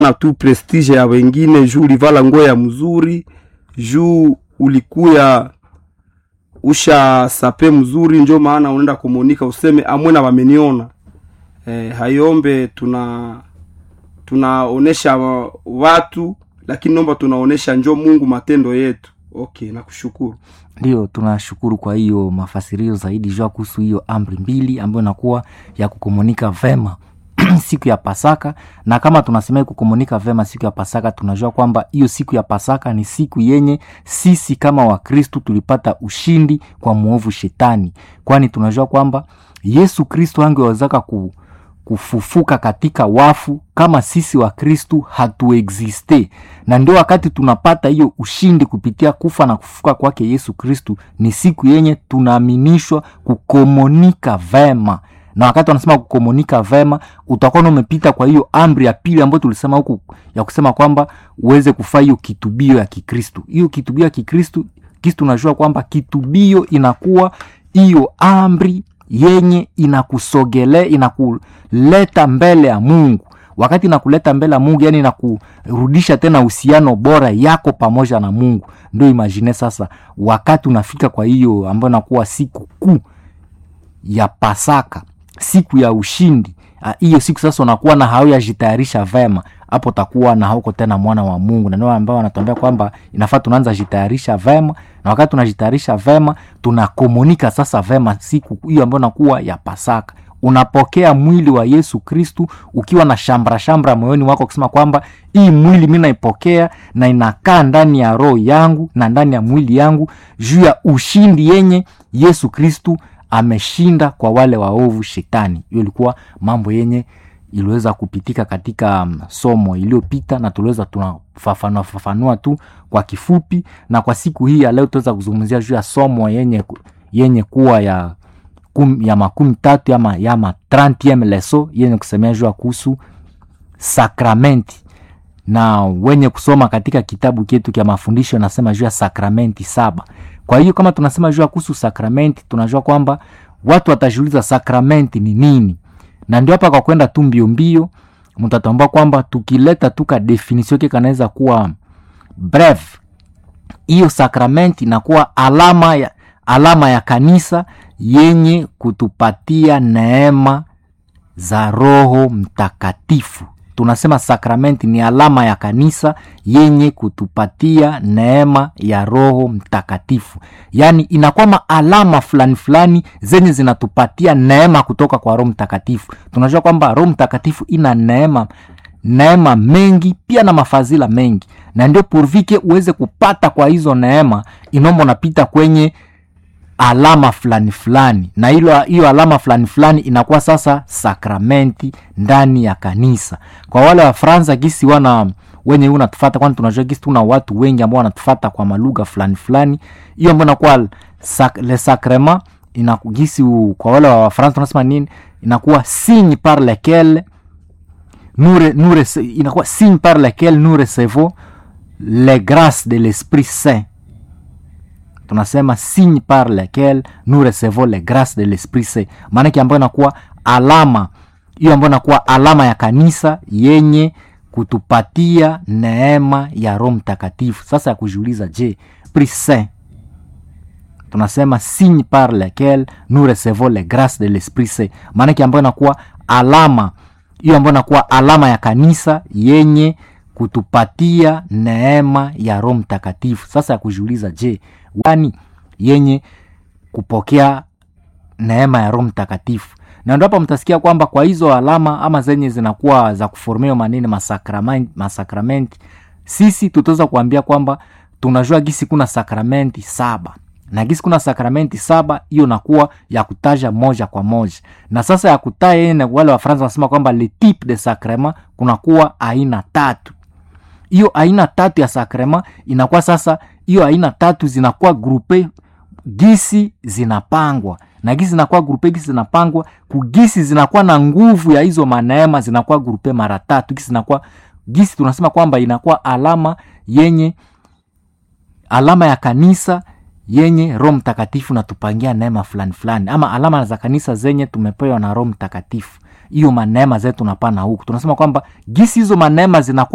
na tu prestige ya wengine juu ulivala nguo ya mzuri juu ulikuya usha sape mzuri njo maana unaenda komunika useme amwena wameniona e, hayombe tuna tunaonesha watu lakini nomba tunaonesha njo mungu matendo yetu okay nakushukuru ndio tunashukuru kwa hiyo mafasirio zaidi jua kuhusu hiyo amri mbili ambayo inakuwa ya kukomunika vema siku ya pasaka na kama tunasema kukomunika vema siku ya pasaka tunajua kwamba hiyo siku ya pasaka ni siku yenye sisi kama wakristu tulipata ushindi kwa mwovu shetani kwani tunajua kwamba yesu kristu angewezaka ku, kufufuka katika wafu kama sisi wa kristu hatuexiste na ndio wakati tunapata hiyo ushindi kupitia kufa na kufufuka kwake yesu kristu ni siku yenye tunaaminishwa kukomunika vema na wakati wanasema kukomunika vema utakuwa umepita kwa hiyo amri ya pili ambayo tulisema huku ya kusema kwamba uweze kufaa hiyo kitubio ya kikristu hiyo kitubio ya kikristu kisi tunajua kwamba kitubio inakuwa hiyo amri yenye inakusogele inakuleta mbele ya mungu wakati inakuleta mbele ya mungu yani inakurudisha tena uhusiano bora yako pamoja na mungu ndio imagine sasa wakati unafika kwa hiyo ambayo inakuwa siku kuu ya pasaka siku ya ushindi hiyo siku sasa unakuwa na hauyajitayarisha vema hapo takuwa na hauko tena mwana wa mungu na ndio ambao wanatuambia kwamba inafaa tunaanza jitayarisha vema na wakati tunajitayarisha vema tunakomunika sasa vema siku hiyo ambayo nakuwa ya pasaka unapokea mwili wa yesu kristu ukiwa na shambra shambra moyoni wako kusema kwamba hii mwili mi naipokea na inakaa ndani ya roho yangu na ndani ya mwili yangu juu ya ushindi yenye yesu kristu ameshinda kwa wale waovu shetani hiyo ilikuwa mambo yenye iliweza kupitika katika um, somo iliyopita na tuliweza tunafafanua fafanua tu kwa kifupi na kwa siku hii ya leo tuweza kuzungumzia juu ya somo yenye yenye kuwa ya kum, ya makumi tatu ama yama 30 leso yenye kusemea juu ya kuhusu sakramenti na wenye kusoma katika kitabu chetu kya mafundisho nasema juu ya sakramenti saba kwa hiyo kama tunasema juu ya kuhusu sakramenti tunajua kwamba watu watajiuliza sakramenti ni nini na ndio hapa kwa kwenda tu mbio mbio mtatambua kwamba tukileta tu ka definisio ke kanaweza kuwa breve hiyo sakramenti inakuwa alama ya, alama ya kanisa yenye kutupatia neema za roho mtakatifu tunasema sakramenti ni alama ya kanisa yenye kutupatia neema ya roho mtakatifu yaani inakuwa maalama fulani fulani zenye zinatupatia neema kutoka kwa roho mtakatifu tunajua kwamba roho mtakatifu ina neema neema mengi pia na mafadhila mengi na ndio purvike uweze kupata kwa hizo neema inomba unapita kwenye alama fulani fulani na hilo hiyo alama fulani fulani inakuwa sasa sakramenti ndani ya kanisa kwa wale wa fransa gisi wana wenye unatufata kwani tunajua gisi tuna watu wengi ambao wanatufata kwa malugha fulani fulani hiyo ambao inakuwa sak, le sacrement inagisi kwa wale wa fransa tunasema nini inakuwa signe par lequel nous, nous, inakuwa signe par lequel nous recevons les grâces de l'esprit saint tunasema signe par lequel nous recevons les grâces de l'esprit saint maanake ambayo inakuwa alama hiyo ambayo inakuwa alama ya kanisa yenye kutupatia neema ya roho mtakatifu sasa ya kujiuliza je esprit saint tunasema signe par lequel nous recevons les grâces de l'esprit saint maanake ambayo inakuwa alama hiyo ambayo inakuwa alama ya kanisa yenye kutupatia neema ya roho mtakatifu sasa ya kujiuliza je wani yenye kupokea neema ya roho mtakatifu na ndo hapa mtasikia kwamba kwa hizo alama ama zenye zinakuwa za kuformia manene masakramenti, masakramenti sisi tutaweza kuambia kwamba tunajua gisi kuna sakramenti saba na gisi kuna sakramenti saba hiyo nakuwa ya kutaja moja kwa moja na sasa ya kutaja ene wale wafaransa wanasema kwamba le type de sacrement kunakuwa aina tatu hiyo aina tatu ya sakrema inakuwa sasa hiyo aina tatu zinakuwa grupe gisi zinapangwa na gisi zinakuwa grupe gisi zinapangwa kugisi zinakuwa na nguvu ya hizo maneema zinakuwa grupe mara tatu gisi zinakuwa gisi tunasema kwamba inakuwa alama yenye alama ya kanisa yenye roho mtakatifu natupangia neema fulani fulani ama alama za kanisa zenye tumepewa na roho mtakatifu hiyo maneema zetu tunapana huku tunasema kwamba gisi hizo maneema zinakuwa